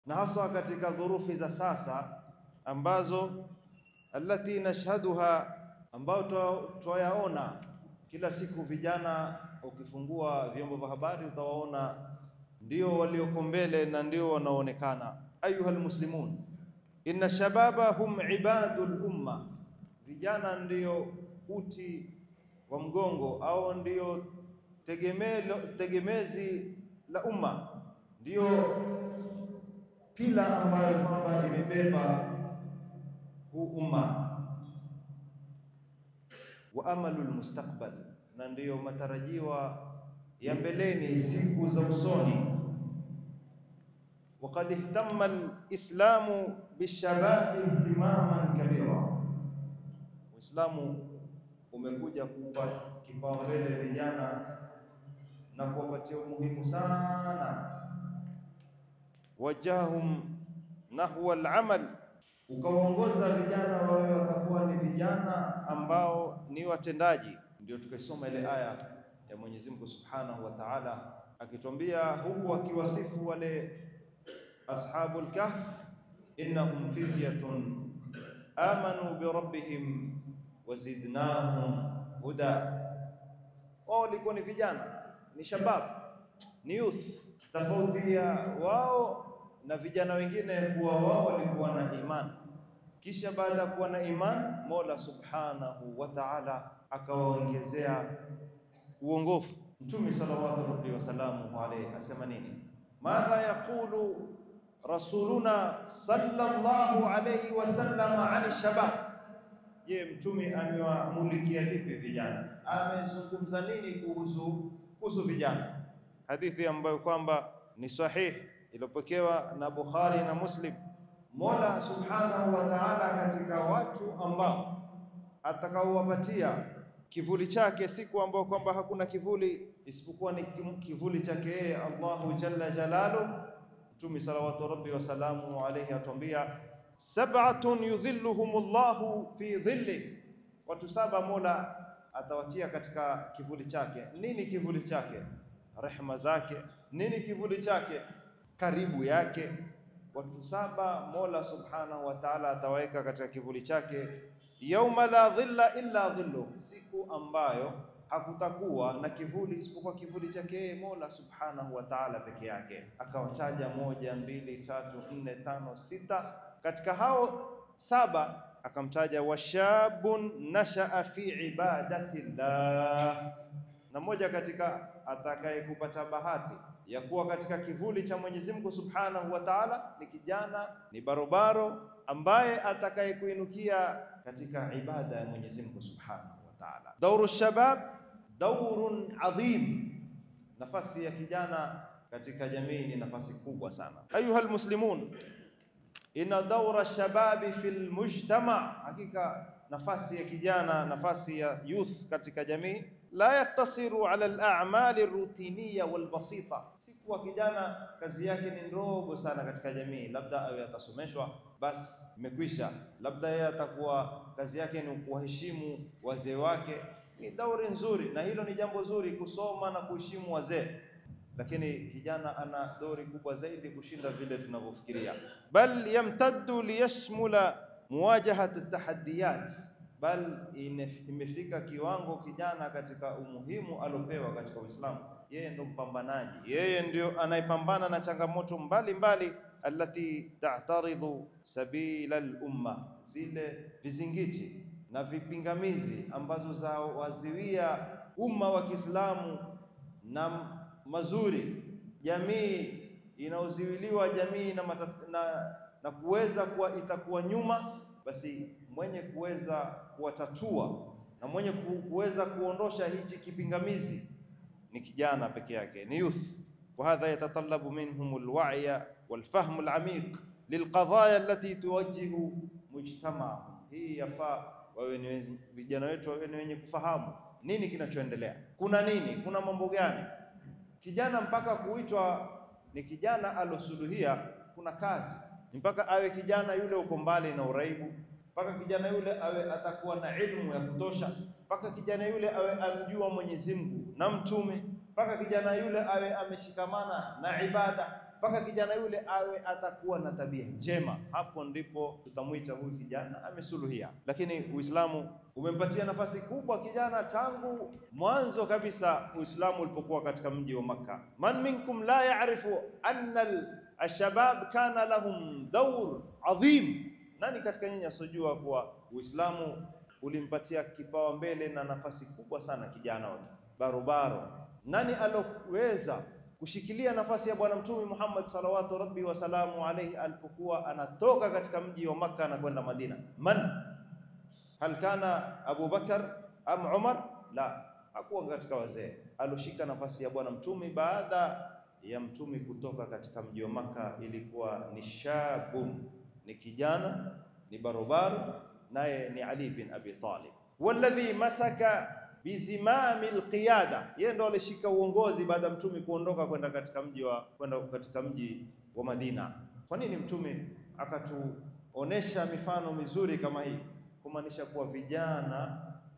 na haswa katika dhurufi za sasa ambazo allati nashhaduha, ambao twayaona kila siku. Vijana ukifungua vyombo vya habari utawaona ndio walioko mbele na ndio wanaonekana. Ayuha almuslimun, inna shababa hum ibadul umma, vijana ndio uti wa mgongo au ndio tegemezi la umma, ndio pila ambayo kwamba imebeba huu umma wa amalu lmustaqbal, na ndiyo matarajiwa ya mbeleni, siku za usoni. Waqad ihtamma lislamu bishababi ihtimaman kabira, Uislamu umekuja kupa kipaumbele vijana na kuwapatia umuhimu sana. Wajahum nahwa al-amal, ukawaongoza vijana wawe watakuwa ni vijana ambao ni watendaji. Ndio tukaisoma ile aya ya Mwenyezi Mungu Subhanahu wa Ta'ala akitwambia huku akiwasifu wale ashabul kahf, innahum fityatun amanu bi rabbihim wazidnahum huda. Wao walikuwa ni vijana, ni shabab, ni youth. Tofauti ya wao na vijana wengine kuwa wao walikuwa na iman, kisha baada ya kuwa na iman, Mola Subhanahu wa Ta'ala akawaongezea uongofu. Mtume salawatu rabbi wasalamuhu alayhi asema nini? Madha yaqulu rasuluna sallallahu alayhi wasallam ani shabab Je, mtume amewamulikia vipi vijana? Amezungumza nini kuhusu kuhusu vijana? Hadithi ambayo kwamba ni sahihi iliyopokewa na Bukhari na Muslim. Mola Subhanahu wa Ta'ala, katika watu ambao atakaowapatia kivuli chake siku ambayo kwamba hakuna kivuli isipokuwa ni kivuli chake yeye Allahu jalla jalalu. Mtume salawatu rabbi wasalamu alayhi atuambia sab'atun yudhilluhumullahu fi dhilli, watu saba Mola atawatia katika kivuli chake. Nini kivuli chake? Rehma zake. Nini kivuli chake? Karibu yake. Watu saba Mola subhanahu wa ta'ala atawaweka katika kivuli chake, yauma la dhilla illa dhillu, siku ambayo hakutakuwa na kivuli isipokuwa kivuli chake yeye Mola subhanahu wa ta'ala peke yake. Akawataja moja, mbili, tatu, nne, tano, sita katika hao saba akamtaja washabun nashaa fi ibadati llah, na mmoja katika atakaye kupata bahati ya kuwa katika kivuli cha Mwenyezi Mungu Subhanahu wa Ta'ala ni kijana, ni barobaro ambaye atakaye kuinukia katika ibada ya Mwenyezi Mungu Subhanahu wa Ta'ala. Dauru shabab daurun adhim, nafasi ya kijana katika jamii ni nafasi kubwa sana. Ayuha almuslimun Inna daura shababi fil mujtama, hakika nafasi ya kijana, nafasi ya youth katika jamii la yaktasiru ala al-a'mali rutiniya wal basita, si kuwa kijana kazi yake ni ndogo sana katika jamii, labda awe atasomeshwa basi imekwisha, labda yeye atakuwa kazi yake ni kuwaheshimu wazee wake. Ni dauri nzuri, na hilo ni jambo zuri, kusoma na kuheshimu wazee lakini kijana ana dori kubwa zaidi kushinda vile tunavyofikiria. Bal yamtaddu liyashmula muwajahat at-tahaddiyat, bal imefika kiwango kijana katika umuhimu alopewa katika Uislamu, yeye ndo mpambanaji, yeye ndio anayepambana na changamoto mbalimbali allati ta'taridhu sabila al-umma, zile vizingiti na vipingamizi ambazo za waziwia umma wa Kiislamu na mazuri jamii inaoziwiliwa jamii na, na, na kuweza kuwa itakuwa nyuma, basi mwenye kuweza kuwatatua na mwenye kuweza kuondosha hichi kipingamizi ni kijana peke yake, ni youth. wa hadha yatatalabu minhum alwa'ya walfahm alamiq lilqadaya allati tuwajjihu mujtamaa. Hii yafaa wawe ni vijana wetu wawe ni wenye kufahamu nini kinachoendelea, kuna nini, kuna mambo gani kijana mpaka kuitwa ni kijana alosuluhia, kuna kazi mpaka awe kijana yule uko mbali na uraibu, mpaka kijana yule awe atakuwa na ilmu ya kutosha, mpaka kijana yule awe amjua Mwenyezi Mungu na mtume, mpaka kijana yule awe ameshikamana na ibada, mpaka kijana yule awe atakuwa na tabia njema. Hapo ndipo tutamwita huyu kijana amesuluhia. Lakini Uislamu umempatia nafasi kubwa kijana tangu mwanzo kabisa Uislamu ulipokuwa katika mji wa Makka. Man minkum la ya'rifu anna alshabab kana lahum dawr adhim, nani katika nyinyi asojua kuwa Uislamu ulimpatia kipawa mbele na nafasi kubwa sana kijana wake barobaro. Nani aloweza kushikilia nafasi ya Bwana Mtume Muhammad salawatu rabbi wasalamu alaihi alipokuwa anatoka katika mji wa Makka na kwenda Madina? Man hal kana Abu Bakar am Umar? La, hakuwa katika wazee. Aloshika nafasi ya Bwana Mtume baada ya Mtume kutoka katika mji wa Makka ilikuwa ni shabun, ni kijana, ni barobaro, naye ni Ali bin Abi Talib walladhi masaka bizimami alqiyada, yeye ndo alishika uongozi baada ya mtume kuondoka kwenda katika mji wa kwenda katika mji wa Madina. Kwa nini mtume akatuonesha mifano mizuri kama hii? Kumaanisha kuwa vijana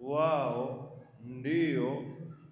wao ndio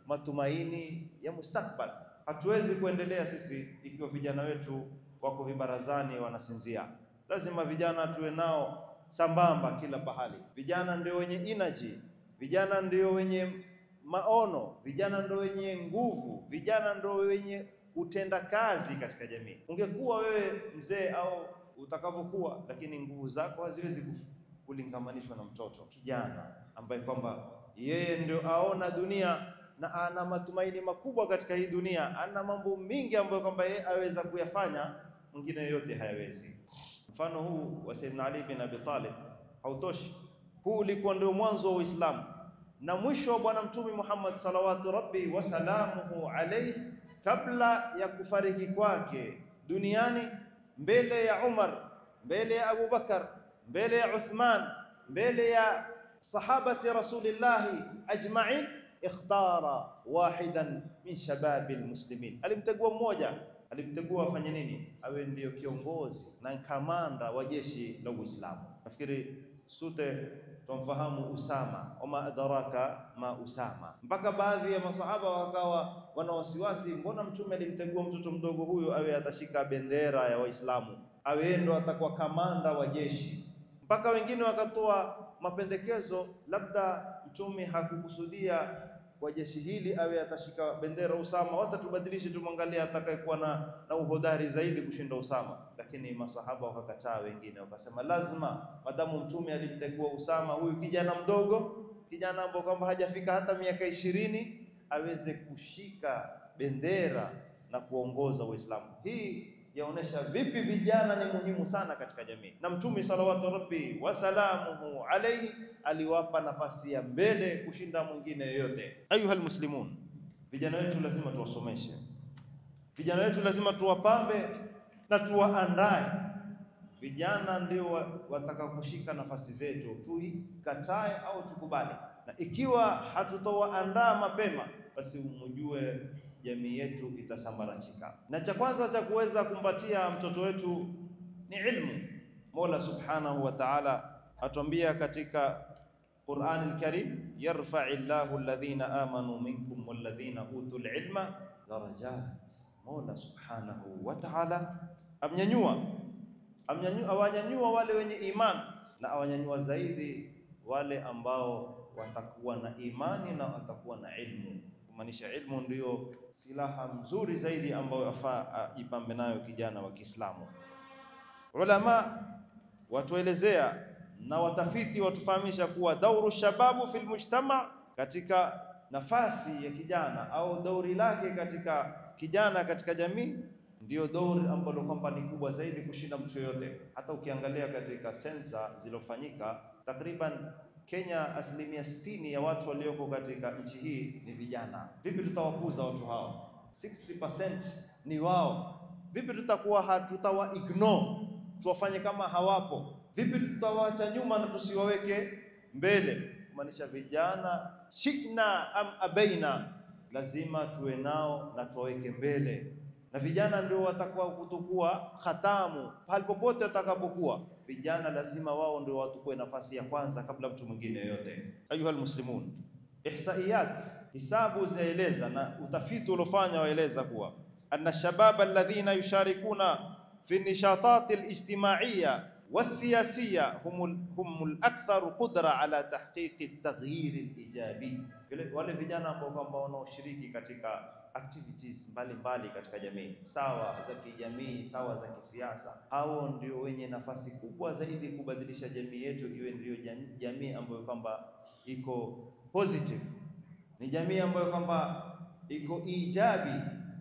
matumaini ya mustakbal. Hatuwezi kuendelea sisi ikiwa vijana wetu wako vibarazani wanasinzia. Lazima vijana tuwe nao sambamba kila pahali. Vijana ndio wenye energy vijana ndio wenye maono, vijana ndio wenye nguvu, vijana ndio wenye utenda kazi katika jamii. Ungekuwa wewe mzee au utakavyokuwa, lakini nguvu zako haziwezi kulingamanishwa na mtoto kijana ambaye kwamba yeye ndio aona dunia na ana matumaini makubwa katika hii dunia, ana mambo mingi ambayo kwamba yeye aweza kuyafanya, mwingine yote hayawezi. Mfano huu wa Sayyidina Ali bin Abi Talib hautoshi. Huu ulikuwa ndio mwanzo wa Uislamu na mwisho wa Bwana Mtume Muhammad salawatu rabbi wasalamuhu alayhi, kabla ya kufariki kwake duniani, mbele ya Umar, mbele ya Abu Bakar, mbele ya Uthman, mbele ya sahabati rasulillahi ajma'in, ikhtara wahidan min shababi almuslimin, alimtegua mmoja alimtegua afanye nini? Awe ndiyo kiongozi na kamanda wa jeshi la Uislamu. Nafikiri sote tumfahamu Usama, wama adraka ma Usama. Mpaka baadhi ya masahaba wakawa wana wasiwasi, mbona mtume alimtegua mtoto mdogo huyu awe atashika bendera ya Waislamu, awe ndo atakuwa kamanda wa jeshi. Mpaka wengine wakatoa mapendekezo, labda mtume hakukusudia kwa jeshi hili awe atashika bendera Usama, hata tubadilishe, tumwangalie atakayekuwa na, na uhodari zaidi kushinda Usama. Lakini masahaba wakakataa, wengine wakasema lazima, madamu mtume alimtegua Usama, huyu kijana mdogo, kijana ambaye kwamba hajafika hata miaka ishirini, aweze kushika bendera na kuongoza Uislamu. Hii yaonesha vipi vijana ni muhimu sana katika jamii, na mtume salawatu rabbi wasalamuhu alayhi aliwapa nafasi ya mbele kushinda mwingine yoyote. Ayuha almuslimun, vijana wetu lazima tuwasomeshe, vijana wetu lazima tuwapambe na tuwaandae. Vijana ndio wataka kushika nafasi zetu, tuikatae au tukubali, na ikiwa hatutowaandaa mapema, basi umujue jamii yetu itasambaratika. Na cha kwanza cha kuweza kumpatia mtoto wetu ni ilmu. Mola subhanahu wa ta'ala atuambia katika Qur'an al-Karim, yarfa'i Allahu alladhina amanu minkum walladhina utul ilma darajat. Mola subhanahu wa ta'ala amnyanyua amnyanyua, awanyanyua wale wenye iman na awanyanyua zaidi wale ambao watakuwa na imani na watakuwa na ilmu kumaanisha ilmu ndiyo silaha mzuri zaidi ambayo afaa ajipambe nayo kijana wa Kiislamu. Ulama watuelezea na watafiti watufahamisha kuwa dauru shababu fil mujtama, katika nafasi ya kijana au dauri lake katika kijana katika jamii, ndiyo dauri ambalo kwamba ni kubwa zaidi kushinda mtu yoyote. Hata ukiangalia katika sensa zilizofanyika takriban Kenya, asilimia sitini ya watu walioko katika nchi hii ni vijana. Vipi tutawapuza watu hao? 60% ni wao. Vipi tutakuwa hatutawa ignore tuwafanye kama hawapo? Vipi tutawaacha nyuma na tusiwaweke mbele? Kumaanisha vijana, shina am abaina, lazima tuwe nao na tuwaweke mbele, na vijana ndio watakuwa kutukua khatamu pale popote watakapokuwa vijana lazima wao ndio watukue nafasi ya kwanza kabla mtu mwingine yote. Ayuha almuslimun, ihsaiyat, hisabu zaeleza na utafiti uliofanya waeleza kuwa anna shabab alladhina yusharikuna fi nishatat alijtimaiya wasiyasiya hum hum alakthar qudra ala tahqiq altaghyir alijabi, wale vijana ambao kwamba wanaoshiriki katika activities mbalimbali mbali katika jamii, sawa za kijamii, sawa za kisiasa, hao ndio wenye nafasi kubwa zaidi kubadilisha jamii yetu iwe ndio jamii ambayo kwamba iko positive, ni jamii ambayo kwamba iko ijabi,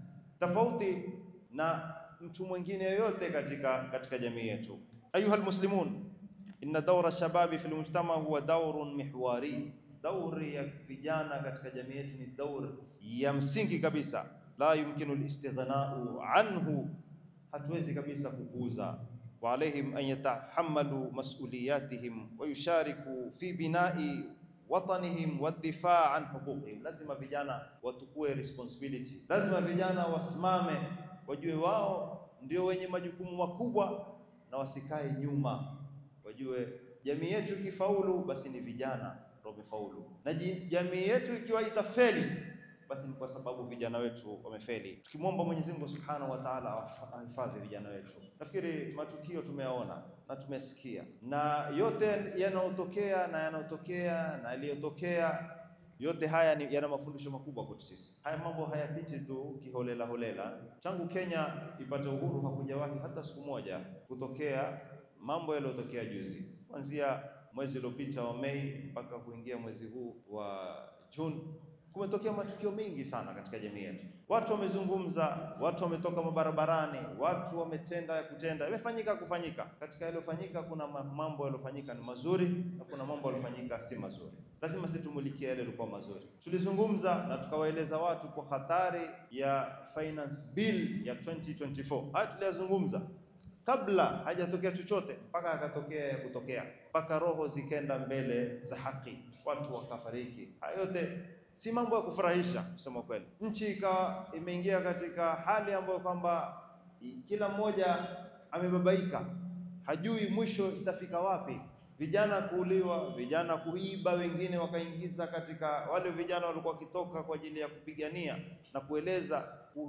tofauti na mtu mwingine yoyote katika katika jamii yetu. Ayuha almuslimun, inna dawra shababi fi almujtama huwa dawrun mihwari Dauri ya vijana katika jamii yetu ni dauri ya msingi kabisa, la yumkinu listighnau anhu, hatuwezi kabisa kupuuza. Wa alaihim an yatahammalu masuliyatihim wa yushariku fi binai watanihim wadifaa an huquqihim, lazima vijana watukue responsibility, lazima vijana wasimame, wajue wao ndio wenye majukumu makubwa na wasikae nyuma, wajue jamii yetu ikifaulu, basi ni vijana wamefaulu na jamii yetu ikiwa itafeli basi ni kwa sababu vijana wetu wamefeli. Tukimwomba Mwenyezi Mungu Subhanahu wa Ta'ala ahifadhi vijana wetu. Nafikiri matukio tumeyaona na tumesikia, na yote yanayotokea na yanayotokea na yaliyotokea, yote haya ni yana mafundisho makubwa kwetu sisi. Haya mambo hayapiti tu kiholela holela. Tangu Kenya ipate uhuru hakujawahi hata siku moja kutokea mambo yaliyotokea juzi, kuanzia mwezi uliopita wa Mei mpaka kuingia mwezi huu wa Juni, kumetokea matukio mengi sana katika jamii yetu. Watu wamezungumza, watu wametoka mabarabarani, watu wametenda ya kutenda, yamefanyika kufanyika. Katika yaliyofanyika kuna mambo yaliyofanyika ni mazuri na kuna mambo yaliyofanyika si mazuri. Lazima sisi tumulikie yale yalikuwa mazuri. Tulizungumza na tukawaeleza watu kwa hatari ya finance bill ya 2024. Haya tuliyazungumza kabla hajatokea chochote mpaka akatokea ya kutokea, mpaka roho zikenda mbele za haki, watu wakafariki. Haya yote si mambo ya kufurahisha kusema kweli. Nchi ikawa imeingia katika hali ambayo kwamba kila mmoja amebabaika, hajui mwisho itafika wapi. Vijana kuuliwa, vijana kuiba, wengine wakaingiza katika wale vijana walikuwa wakitoka kwa ajili ya kupigania na kueleza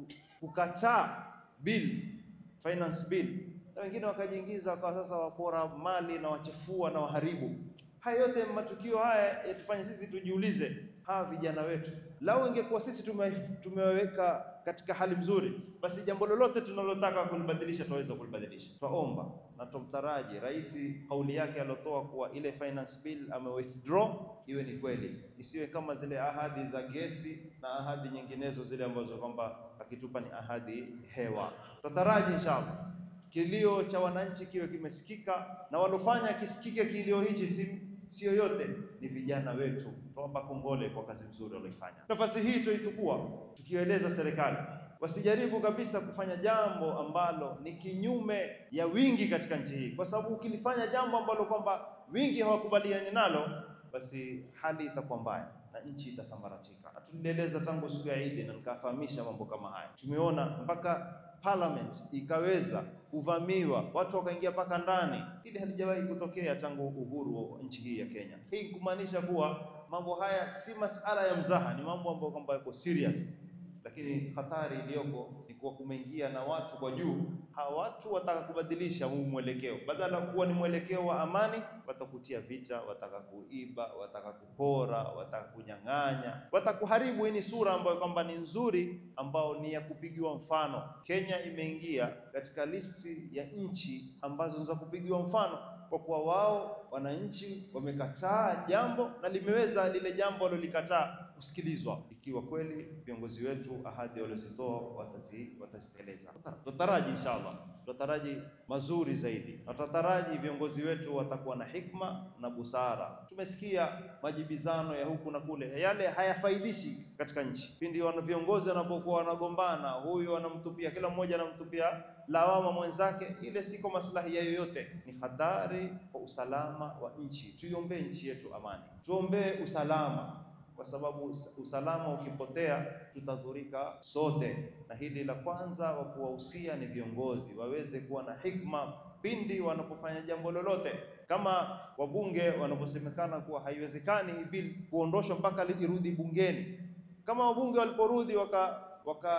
kukataa bill, finance bill na wengine wakajiingiza wakawa sasa wapora mali na wachafua na waharibu. Haya yote matukio haya yatufanye sisi tujiulize, hawa vijana wetu, lau ingekuwa sisi tumeweka katika hali mzuri, basi jambo lolote tunalotaka kulibadilisha tunaweza kulibadilisha. Twaomba na tumtaraji rais, kauli yake aliotoa kuwa ile finance bill ame withdraw iwe ni kweli, isiwe kama zile ahadi za gesi na ahadi nyinginezo zile ambazo kwamba akitupa ni ahadi hewa. Tutaraji inshallah kilio cha wananchi kiwe kimesikika na walofanya kisikike kilio hichi si si yoyote ni vijana wetu. Tuwapa kongole kwa kazi nzuri walioifanya. Nafasi hii tuitukua tukieleza serikali wasijaribu kabisa kufanya jambo ambalo ni kinyume ya wingi katika nchi hii, kwa sababu ukilifanya jambo ambalo kwamba wingi hawakubaliani nalo, basi hali itakuwa mbaya na nchi itasambaratika. Na tulieleza tangu siku ya Idi na nikafahamisha mambo kama haya. Tumeona mpaka parliament ikaweza kuvamiwa, watu wakaingia mpaka ndani. Hili halijawahi kutokea tangu uhuru wa nchi hii ya Kenya. Hii kumaanisha kuwa mambo haya si masala ya mzaha, ni mambo ambayo kwamba yako serious, lakini hatari iliyoko ni kuwa kumeingia na watu kwa juu. Hawa watu wataka kubadilisha huu mwelekeo, badala ya kuwa ni mwelekeo wa amani, watakutia vita, wataka kuiba, wataka kupora, wataka kunyang'anya, wataka kuharibu. Hii ni sura ambayo kwamba ni nzuri, ambao ni ya kupigiwa mfano. Kenya imeingia katika listi ya nchi ambazo za kupigiwa mfano kwa kuwa wao wananchi wamekataa jambo na limeweza lile jambo walilolikataa kusikilizwa, ikiwa kweli viongozi wetu ahadi walizitoa watazi watazitekeleza. Tutaraji inshallah, tutaraji mazuri zaidi, na tutaraji viongozi wetu watakuwa na hikma na busara. Tumesikia majibizano ya huku na kule, yale hayafaidishi katika nchi. Pindi wana viongozi wanapokuwa wanagombana, huyu anamtupia, kila mmoja anamtupia lawama mwenzake, ile siko maslahi ya yoyote, ni hatari kwa usalama wa nchi. Tuiombee nchi yetu amani, tuombee usalama, kwa sababu usalama ukipotea tutadhurika sote. Na hili la kwanza wa kuwahusia ni viongozi waweze kuwa na hikma pindi wanapofanya jambo lolote, kama wabunge wanaposemekana kuwa haiwezekani hii bill kuondoshwa mpaka irudi bungeni. Kama wabunge waliporudi waka waka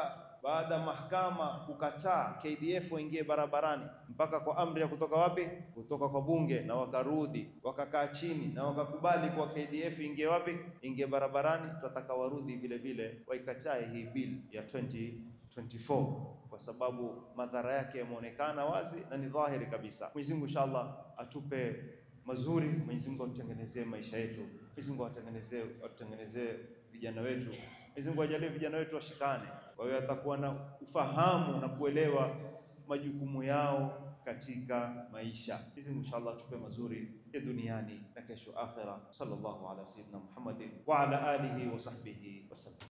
baada ya mahakama kukataa KDF waingie barabarani, mpaka kwa amri ya kutoka wapi? Kutoka kwa bunge, na wakarudi wakakaa chini na wakakubali kwa KDF ingie wapi? Ingie barabarani. Tunataka warudi vile vile waikatae hii bill ya 2024 kwa sababu madhara yake yameonekana wazi na ni dhahiri kabisa. Mwenyezi Mungu inshallah atupe mazuri. Mwenyezi Mungu atutengenezee maisha yetu. Mwenyezi Mungu atutengenezee atutengenezee vijana wetu. Mwenyezi Mungu ajalie vijana wetu washikane, kwa hiyo atakuwa na ufahamu na kuelewa majukumu yao katika maisha. Mwenyezi Mungu inshallah atupe mazuri ya duniani na kesho akhira. Sallallahu ala sayyidina Muhammadin wa ala alihi wa sahbihi wasallam.